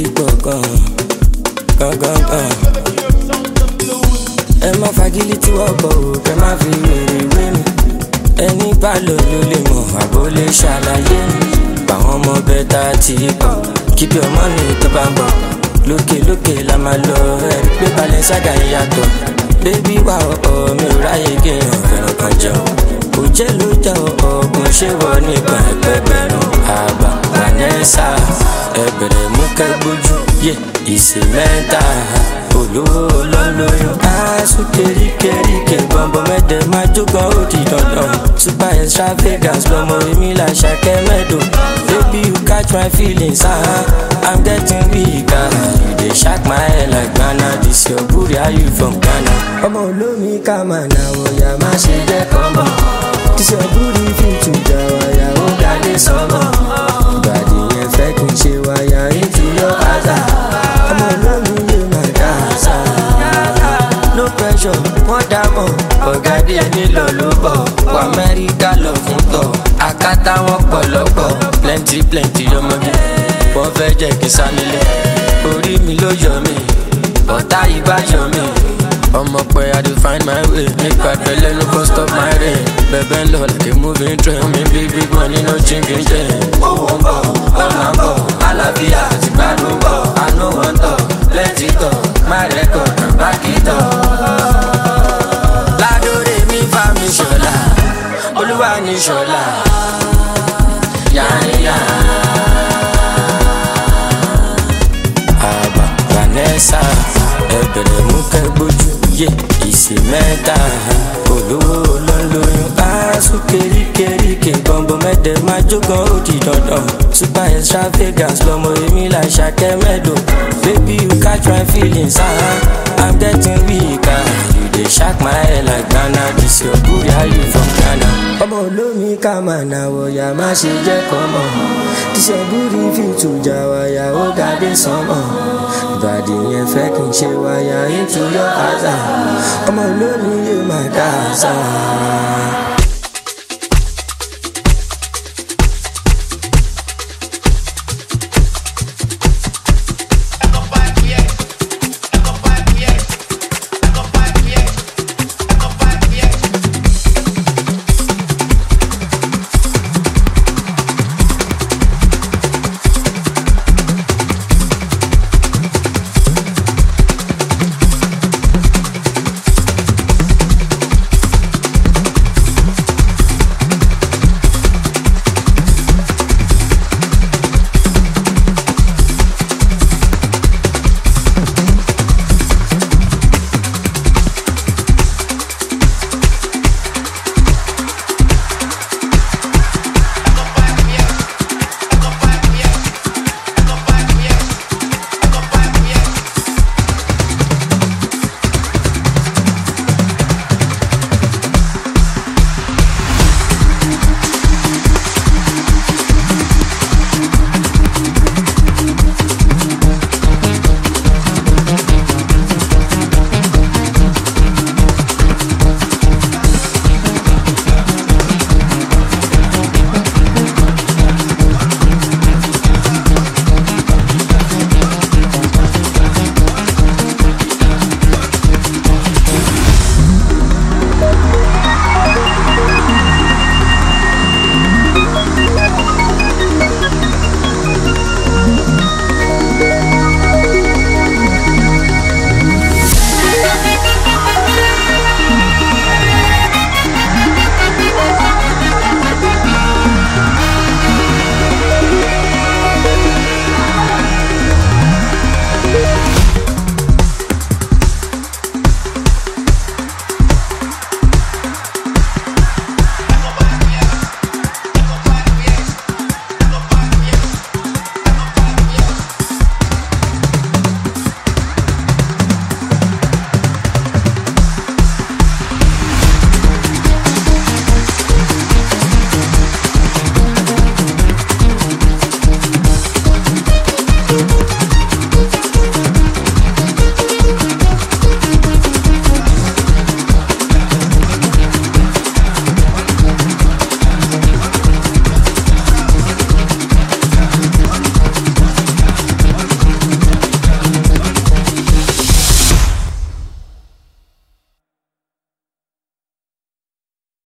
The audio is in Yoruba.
ti pọ̀ gan gan gan gan. ẹ má fagilé tí wọ́n bọ̀ ò kẹ́ má fi wèrè wé mi. ẹni bá lò ló lè mọ̀ àbó lè ṣàlàyé mi. báwọn ọmọ bẹ́ẹ̀ tá a ti pọ̀ keep your money tó bá ń bọ̀. lókè lókè la máa lọ ẹ̀rí pé Balenciaga ń yàtọ̀. bébí wà ọ̀ọ́ mi ò ráyè kéèyàn fẹ́ràn kan jẹun. òjẹ́ ló jẹ́ ọ̀ọ́gùn ṣé wọ nípa ẹgbẹ̀gbẹ̀rún àgbà Vanessa ẹbẹ̀rẹ̀ mú kẹ́gbójú yé ìsè mẹ́ta olówó olólóyún. aṣọ keríkeríke bọ̀m̀bọ̀ mẹ́tẹ̀ máa jókòó ó di dandan. super extravagance lọmọ èmi là ṣàkẹ́ mẹ́dọ̀. baby you catch my feelings ah i'm getting weak ah you dey shock my head like ghana this your booty how you from ghana. ọmọ olómi ká máa nà wọ̀yà má ṣe jẹ́ kọ́mọ̀. this your booty fit to jà wáyà ó ga dé sọ́mọ̀. ìbàdí yẹn fẹ́ kí n ṣe wáyà into your àzà. ọmọ olómi yóò máa dá àṣà. no pressure wọ́n dámọ̀ ọ̀gá díẹ̀ nílò ló bọ̀ wọ amẹ́ríkà lọ fún tọ̀ àkátá wọn pọ̀lọ́pọ̀ plenty plenty ọmọge wọ́n fẹ́ jẹ́ kí n sá nílé orí mi ló yọ mí ọ̀tá ìbá yọ mí ọmọ pé i dey find my way nípa ìpẹ́lẹ́ no go stop my rain bẹ̀bẹ̀ ń lọ like a moving train mi bí big money no chinking chain. owó ń bọ̀ ọ̀nà ń bọ̀ àlàáfíà ti gbádùn bọ̀ àánú wọn tọ̀ lẹ́tì tọ̀ má rẹ́kọ̀ bá kì í tọ̀. ládòrè mi fa mi ṣọlá olúwa ní ṣọlá yáyá. àbá Vanessa ẹbẹ̀rẹ̀ mú kẹ́gbójú yé ìsè mẹ́ta olówó olóńlóyún aṣọ keríkeríke bọ̀m̀bọ̀ mẹ́tẹ̀ máa jógan ó di dandan super extravagance lọmọ èmi là ṣàkẹ́ mẹ́dọ̀ baby you catch my feelings ah i'm getting weak ah you dey shock my head like ghana this your booty how you from ghana. ọmọ olómi ká máa nà wọ̀yà má ṣe jẹ́ kọ́mọ̀ this your booty fit to jà wáyà ó ga dé sánmọ̀ ìbàdí yẹn fẹ́ kí n ṣe wáyà into your àzà ọmọ olómi yóò máa dá àṣà.